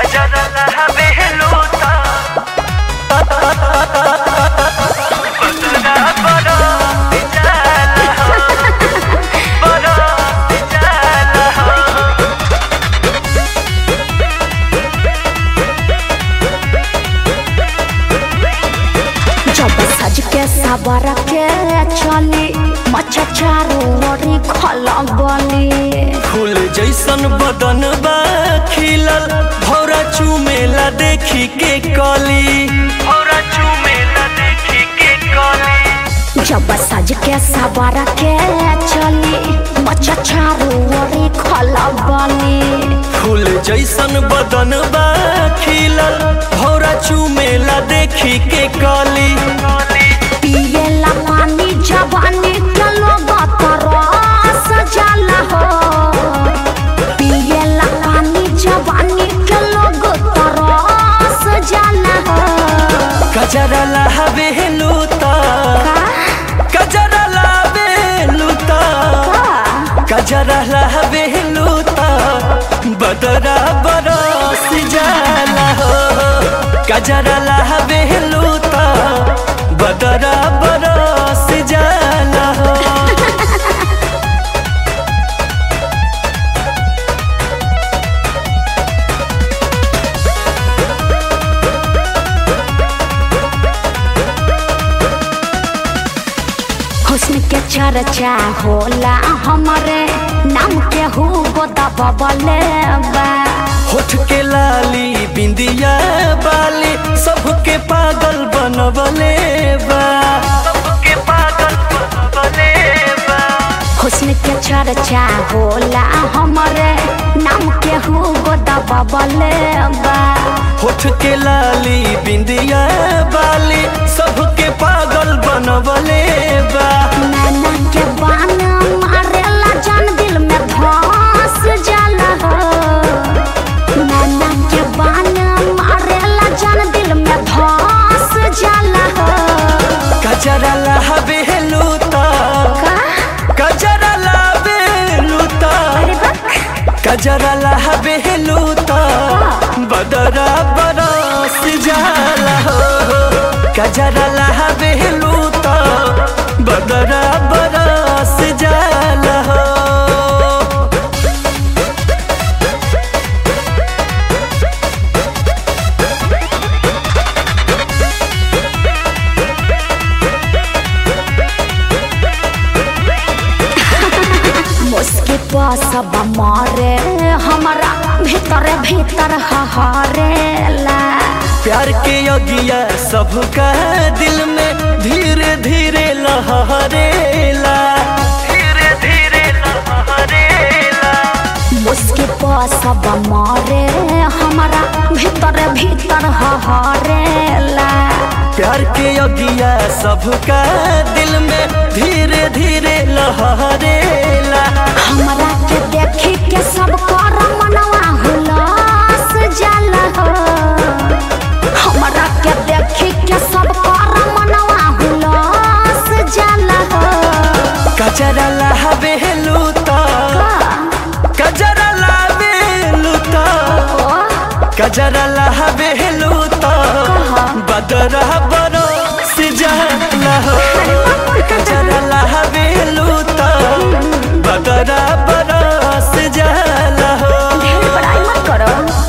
गजरला बेलूता बदरा बड़ा जाला हो बड़ा जाला हो जब सज के सबर के चली मच्छा चारो ओरी खलबली फूल जैसन बदन बा खिलल भौरा चुमेला देखी के कली भौरा चुमेला देखी के कली जब सज के सबर के चली मच्छा चारो ओरी खलबली फूल जैसन बदन बा खिलल भौरा चुमेला देखी के कली पिएला पानी जवानी के लोग तरस जाला हो पिएला पानी जवानी के लोग तरस जाला हो गजरा लावे लूता गजरा लावे लूता गजरा लावे लूता बदरा बरस जाला हो गजरा लावे लूता बदरा बरस जाला हो हुस्न के चर्चा होला हमरे नाम के हु दबले बा होठ के लाली बिंदिया बाली सबके पागल बनवले बा सबके पागल बनवले बा हुस्न के चर्चा होला हमरे नाम के हु दबले बा होठ के लाली बिंदिया बाली सबके पागल बनवले बा नैना के बान मारेला जान दिल में धस जाला हो नैना के बान मारेला जान दिल में धस जाला हो गजरा लावे लूता का गजरा लावे लूता अरे बक गजरा लावे लूता बदरा बरस जाला हो गजरा लावे लूता बदरा बरस जाला हो मुस्की सब मारे हमारा भीतर भीतर हहरेला प्यार के अगिया सबका दिल में धीरे धीरे लहरेला धीरे धीरे लहरेला मुस्की सब मारे हमारा भीतर भीतर हहरेला प्यार के अगिया सबका दिल में धीरे धीरे लहरेला हमरा के देखी के सब कर मनवा हुलास जाला हो हमरा के देखी के सब कर मनवा हुलास जाला हो गजरा लावे लूता गजरा लावे लूता गजरा लावे लूता बदरा बरो सिजाला हो गजरा लावे लूता बदरा बरो सिजाला हो ढेर बड़ाई मत करो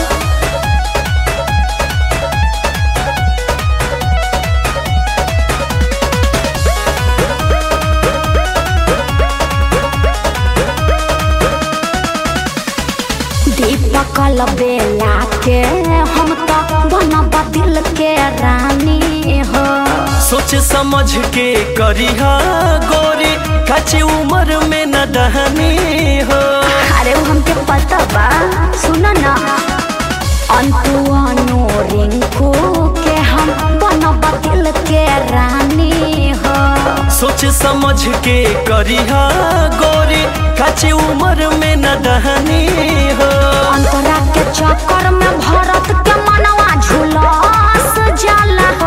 दीपक बेला के हम तो बनब दिल के रानी हो सोच समझ के करिहा गोरी कच्ची उम्र में न दहनी हो अरे वो हमके पता बा सुन ना अंतु अनु रिंकू के हम बनब दिल के रानी हो सोच समझ के करिहा गोरी कच्ची उम्र में न दहनी हो अंतरा के चक्कर में भरत के मनवा झुलस जाला हो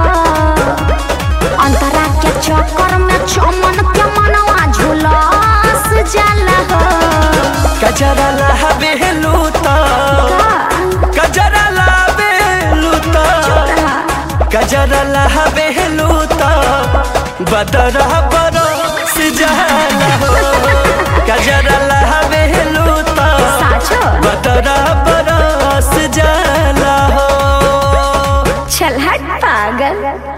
अंतरा के चक्कर में चमन के मनवा झुलस जाला हो गजरा लावे लूता का? गजरा लावे गजरा लहबेलू तो बदरा बरस जाला हो गजरा लहबेलू तो साचो बदरा बरस जाला हो चल हट पागल